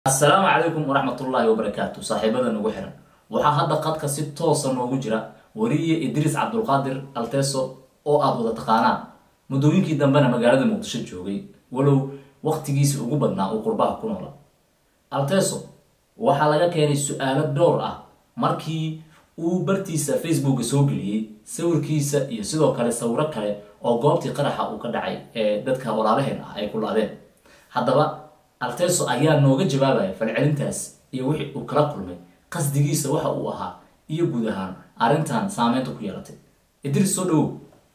assalaamu calaykum waraxmatullaahi wabarakaatu saaxiibada nagu xiran waxaa hadda qadka si toosa noogu jira wariye idriis cabdulqaadir alteso oo aada wada taqaanaan muddooyinkii dambena magaalada muqdisho joogay walow waqtigiisi ugu badnaa uu qurbaha ku noola alteso waxaa laga keenay su-aalo dhowr ah markii uu bartiisa facebooka soo geliyey sawirkiisa iyo sidoo kale sawiro kale oo goobtii qaraxa uu ka dhacay ee dadka walaalaheen ah ay ku laadeen haddaba alteso ayaa nooga jawaabaya falcelintaas iyo wixii uu kala kulmay qasdigiisa waxa uu ahaa iyo guud ahaan arrintan saameynta ku yeelatay idris soo dhawow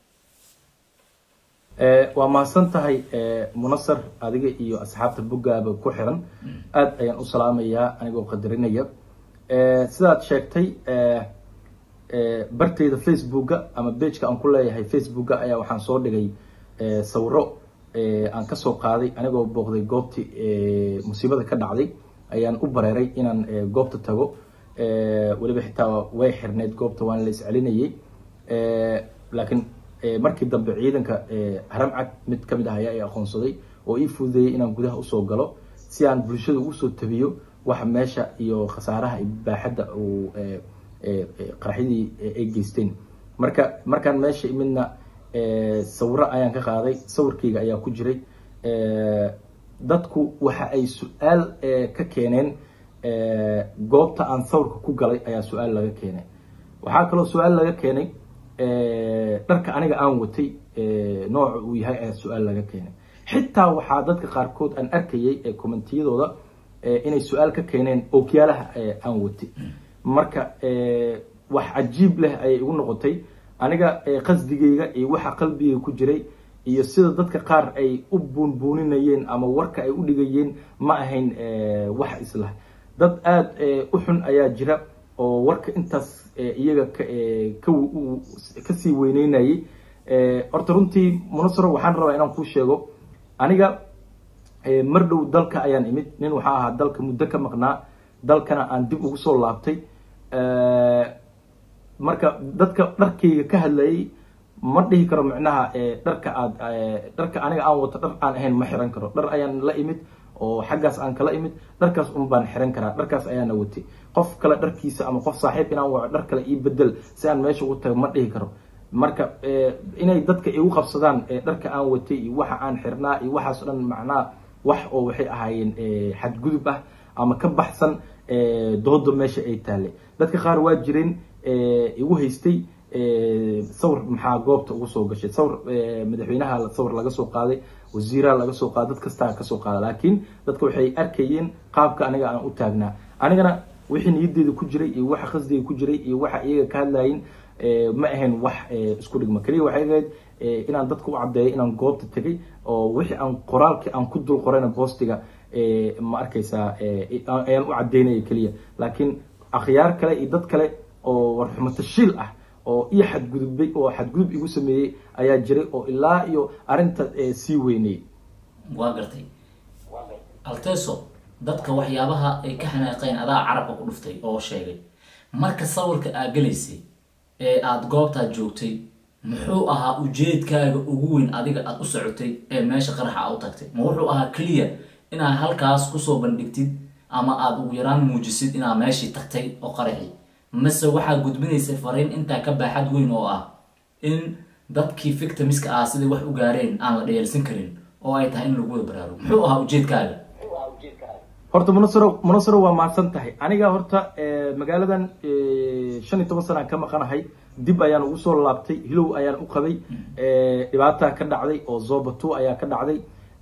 waa mahadsan tahay munasar adiga iyo asxaabta boggaaba ku xiran aada ayaan u salaamayaa anigoo qadarinaya sidaad sheegtay barteyda facebooka ama bageka aan ku leeyahay facebooka ayaa waxaan soo dhigay sawiro aan kasoo qaaday anigoo booqday goobtii musiibada ka dhacday ayaan u bareeray inaan goobta tago weliba xitaa way xirneyd goobta waan la iscelinayay laakiin markii dambe ciidanka haramcad mid kamid ah ayaa i aqoonsaday oo ii fududeeyay inaan gudaha usoo galo si aan bulshada usoo tabiyo waxa meesha iyo khasaaraha baaxadda uu qaraxyadii ay geysteen marka markaan meesha imidna sawiro ayaan ka qaaday sawirkayga ayaa ku jiray dadku waxa ay su-aal ka keeneen goobta aan sawirka ku galay ayaa su-aal laga keenay waxaa kaloo su-aal laga keenay dharka aniga aan watay nooca uu yahay ayaa su-aal laga keenay xitaa waxaa dadka qaarkood aan arkayay ee commentiyadooda inay su-aal ka keeneen ookiyaalaha aan watay marka wax cajiib leh ayay igu noqotay aniga qasdigayga iyo waxa qalbigayga ku jiray iyo sida dadka qaar ay u buunbuuninayeen ama warka ay u dhigayeen ma ahayn wax islah dad aada u xun ayaa jira oo warka intaas iyaga kasii weyneynayay horta runtii munasaro waxaan rabaa inaan kuu sheego aniga mar dhow dalka ayaan imid nin waxaa ahaa dalka muddo ka maqnaa dalkana aan dib ugu soo laabtay marka dadka dharkayga ka hadlayay ma dhihi karo micnaha dharka aad dharka aniga aan wato dhar aan ahayn ma xiran karo dhar ayaan la imid oo xaggaas aan kala imid dharkaas un baan xiran karaa dharkaas ayaana watay qof kale dharkiisa ama qof saaxiib inaan waco dhar kale ii bedel si aan meesha ugu tago ma dhihi karo marka inay dadka igu qabsadaan dharka aan watay iyo waxa aan xirnaa iyo waxaas o dhan macnaha wax oo waxay ahaayeen xadgudub ah ama ka baxsan dooda meesha ay taale dadka qaar waa jireen igu haystay sawir maxaa goobta ugu soo gashay sawir madaxweynaha sawir laga soo qaaday wasiiraha laga soo qaaday dad kastaa kasoo qaada laakiin dadka waxay arkayeen qaabka aniga aan u taagnaa anigana wixii niyadeeda ku jiray iyo waxa qasdiga ku jiray iyo waxa iyaga ka hadlayin ma ahayn wax isku dhigma keliya waxay ahayd inaan dadka u caddeeyo inaan goobta tegay oo wixii aan qoraalkii aan ku dul qorayna boostiga ma arkaysaa ayaan u caddeynaya keliya laakiin akhyaar kale iyo dad kale oo warxumo tashiil ah oo iyo xadgudubay oo xadgudub igu sameeyey ayaa jiray oo ilaa iyo arrinta sii weynayay waa gartay alteso dadka waxyaabaha ay ka xanaaqeen adaa carabka ku dhuftay oo sheegay marka sawirka aad gelaysay ee aada goobtaad joogtay muxuu ahaa ujeedkaaga ugu weyn adiga aada u socotay ee meesha qaraxa a u tagtay ma wuxuu ahaa keliya inaad halkaas kusoo bandhigtid ama aada ugu yaraan muujisid inaad meeshii tagtay oo qaraxi mase waxaa gudbinaysay fariin intaa ka baaxad weyn oo ah in dadkii victimiska ah siday wax u gaareen aan la dheyeelsan karin oo ay tahay in lagu wada baraarugo muxuu ahaa ujeedkaaga horta munasaro munasaro waa mahadsan tahay aniga horta magaaladan shan iyo toban sanaan ka maqanahay dib ayaan ugu soo laabtay hilow ayaan u qabay dhibaataa ka dhacday oo zobato ayaa ka dhacday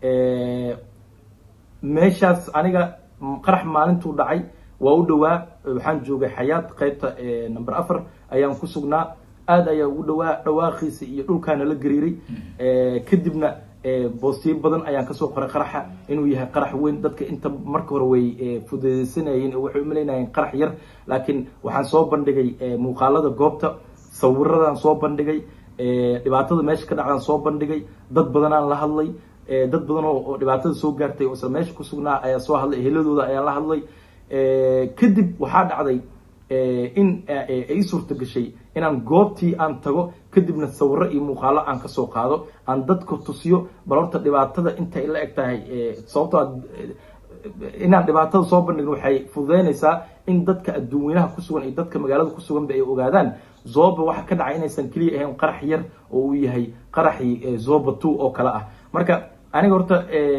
meeshaas aniga qarax maalintuu dhacay waa u dhawaa waxaan joogay xayaad qaybta number afar ayaan ku sugnaa aada ayaa ugu dhawaa dhawaaqiisa iyo dhulkaana la gariiray kadibna boostiyo badan ayaan kasoo qoray qaraxa inuu yahay qarax weyn dadka inta marka hore way fududeysanayeen waxay umalaynayeen qarax yar laakiin waxaan soo bandhigay muuqaalada goobta sawiradan soo bandhigay dhibaatada meesha ka dhacdaan soo bandhigay dad badanaan la hadlay dad badan oo dhibaatada soo gaartay oo isla meesha ku sugnaa ayaa soo hadlay eheladooda ayaan la hadlay kadib waxaa dhacday in ay suurta gashay inaan goobtii aan tago kadibna sawiro iyo muuqaalo aan kasoo qaado aan dadka tusiyo bal horta dhibaatada intay la eg tahay sababtoo inaan dhibaatada soo bandhigno waxay fududeynaysaa in dadka adduunweynaha ku sugan iyo dadka magaalada ku suganba ay ogaadaan zoba waxa ka dhacay inaysan keliya ahayn qarax yar oo uu yahay qaraxii zoba two oo kale ah marka aniga horta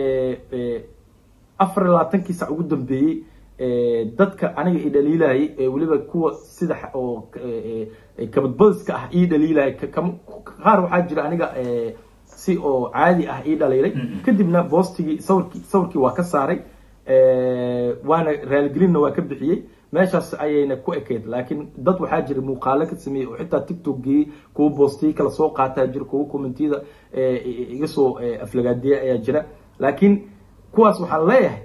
afar iyo labaatankii sac ugu dambeeyey dadka aniga i dhaliilayay weliba kuwa sida oo kabadbadiska ah ii dhaliilayay qaar waxaa jira aniga si oo caadi ah ii dhaliilay kadibna boostigii sawirkii sawirkii waa ka saaray waana raaligelinna waa ka bixiyey meeshaas ayayna ku ekayd laakiin dad waxaa jira muuqaalo ka sameeyey oo xitaa tiktok geeyey kuwa boostiyi kala soo qaataa jira kuwa commentiyada iga soo aflagaadiya ayaa jira laakiin kuwaas waxaan leeyahay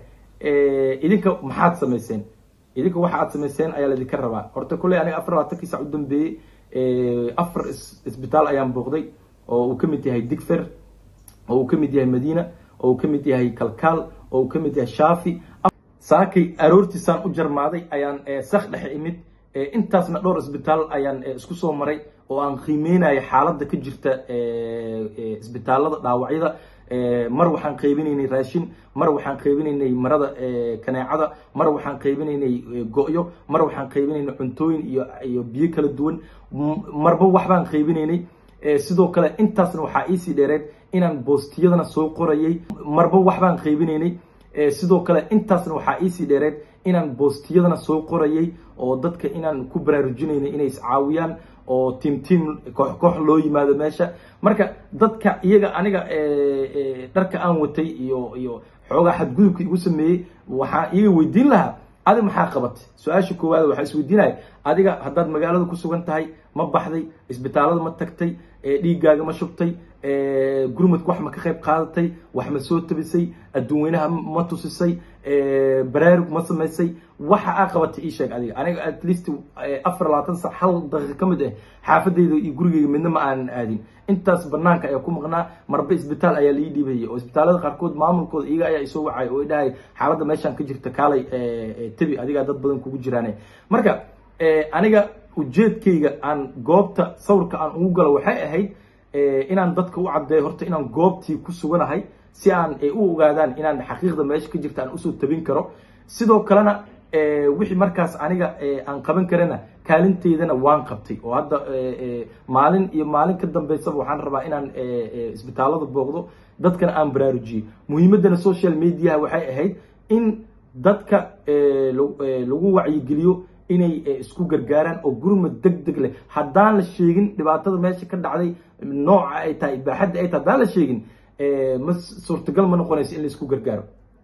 idinka maxaad samayseen idinka waxa aad samayseen ayaa laidinka rabaa horta kulley aniga afar labaatankii sac u dambeeyey afar isbitaal ayaan booqday oo uu ka mid yahay digfer oo uu ka mid yahay madiina oo uu ka mid yahay kalkaal oo uu ka mid yahay shaafi saakay aroortiisaan u jarmaaday ayaan sak dhexe imid intaasna dhowr isbitaal ayaan isku soo maray oo aan qiimeynaya xaaladda ka jirta isbitaalada dhaawacyada mar waxaan qaybinaynay raashin mar waxaan qaybinaynay marada kaneecada mar waxaan qaybinaynay go-yo mar waxaan qaybinaynay cuntooyin iyo iyo biyo kala duwan marba waxbaan qaybinaynay sidoo kale intaasna waxaa iisii dheereed inaan boostiyadana soo qorayay marba waxbaan qaybinaynay sidoo kale intaasna waxaa iisii dheereed inaan boostiyadana soo qorayay oo dadka inaan ku baraarujinaynay inay iscaawiyaan oo tiim tiim koox koox loo yimaado meesha marka dadka iyaga aniga dharka aan watay iyo iyo xoogaa xadgudubka igu sameeyey waxaa iyaga weydiin lahaa adi maxaa qabatay su-aasha koowaad waxaa isweydiinaya adiga haddaad magaalada ku sugan tahay ma baxday isbitaalada ma tagtay dhiiggaaga ma shubtay gurmadka wax ma ka qayb qaadatay wax ma soo tabisay adduunweynaha ma tusisay baraarug ma samaysay waxa aa qabatay ii sheeg adiga aniga at least afar labaatan sac hal daqiiqa ka mid ah xaafadeyda iyo gurigeyga midna ma aanan aadin intaas banaanka ayaa ku maqnaa marba isbitaal ayaa lii dhiibayay oo isbitaalada qaarkood maamulkooda iyaga ayaa isoo wacay oo idhahay xaaladda meeshaan ka jirta kaalay tebi adigaa dad badan kugu jiraane marka aniga ujeedkayga aan goobta sawirka aan ugu galo waxay ahayd inaan dadka u caddeeyo horta inaan goobtii ku suganahay si aan u ogaadaan inaan xaqiiqda meesha ka jirta aan usoo tabin karo sidoo kalena wixii markaas aniga aan qaban karana kaalinteydana waan qabtay oo hadda maalin iyo maalin ka dambeysaba waxaan rabaa inaan isbitaalada booqdo dadkana aan baraarujiyo muhiimaddana social mediaha waxay ahayd in dadka lagu wacyigeliyo inay isku gargaaraan oo gurmad deg deg leh haddaan la sheegin dhibaatada meesha ka dhacday nooca ay tahay baaxadda ay tahay haddaan la sheegin ma suurtagal ma noqonayso in la isku gargaaro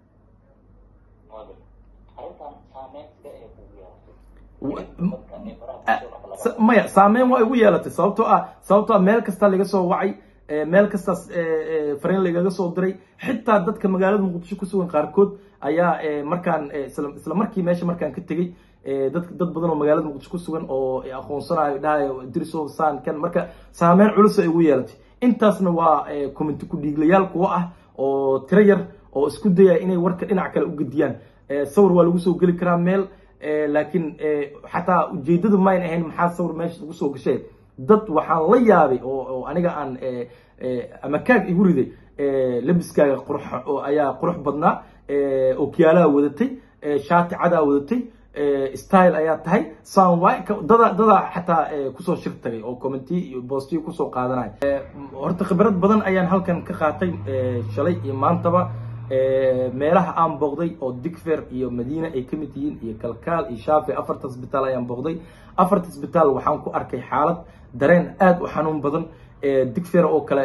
maya saameyn waa igu yeelatay sababtoo ah sababtoo ah meel kasta laga soo wacay meel kastaas fariin lagaga soo diray xitaa dadka magaalada muqdisho ku sugan qaarkood ayaa markaan isla markii meesha markaan ka tegey dad dad badan oo magaalada muqdisho ku sugan oo aqoonsanayo dhahayo diriso saan kan marka saameyn culus ay igu yeelatay intaasna waa community ku dhiiglayaal kuwa ah oo tiro yar oo isku dayaya inay warka dhinac kale u gediyaan sawir waa lagu soo geli karaa meel laakiin xataa ujeedadu mayn ahayn maxaa sawir meesha lagu soo gashay dad waxaan la yaabay oo aniga aan ama kaag igu riday labiskaaga qurux oo ayaa qurux badnaa okyaalaha wadatay shaati cadaa wadatay style ayaa tahay soundwy dada dadaa xataa kusoo shir tagay oo commenty iyo boostiyo kusoo qaadanaya horta khibrad badan ayaan halkan ka qaatay shalay iyo maantaba meelaha aan booqday oo digfer iyo madiina ay ka mid yihiin iyo kalkaal iyo shaafi afarta isbitaal ayaan booqday afarta isbitaal waxaan ku arkay xaalad dareen aada u xanuun badan digfer oo kale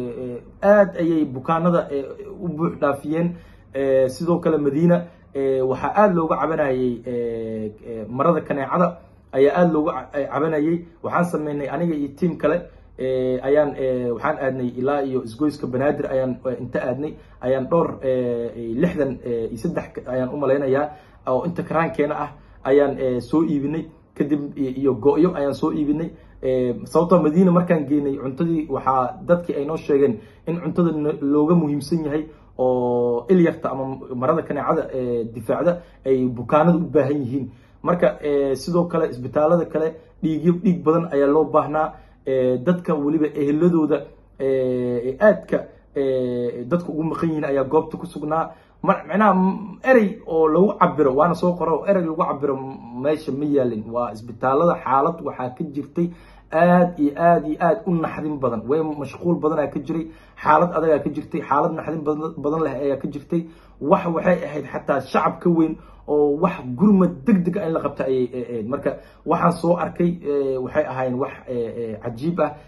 aada ayay bukaanada u buux dhaafiyeen sidoo kale madiina waxaa aada looga cabanayay marada kaneecada ayaa aada looga cabanayay waxaan sameynay aniga iyo tiam kale ayaan waxaan aadnay ilaa iyo isgoyska banaadir ayaan inta aadnay ayaan dhowr lixdan iyo saddex ayaan u malaynayaa oo inta karaankeena ah ayaan soo iibinay kadib iyo go-yo ayaan soo iibinay sababtoo madiina markaan geenay cuntadii waxaa dadkii ay noo sheegeen in cuntada looga muhiimsan yahay oo ilyarta ama marada kaneecada difaacda ay bukaanada u baahan yihiin marka sidoo kale isbitaalada kale dhiigyo dhiig badan ayaa loo baahnaa dadka weliba eheladooda aadka dadka ugu maqan yihiin ayaa goobta ku sugnaa micnaha erey oo lagu cabiro waana soo qora oo erey lagu cabiro meesha ma yaalin waa isbitaalada xaalad waxaa ka jirtay aad iyo aad iyo aad u naxdin badan way mashquul badanaa ka jiray xaalad adagaa ka jirtay xaalad naxdin badan leh ayaa ka jirtay wax waxay ahayd xataa shacab ka weyn oo wax gurmad deg deg a in la qabta ayay ahayd marka waxaan soo arkay waxay ahaayeen wax cajiib ah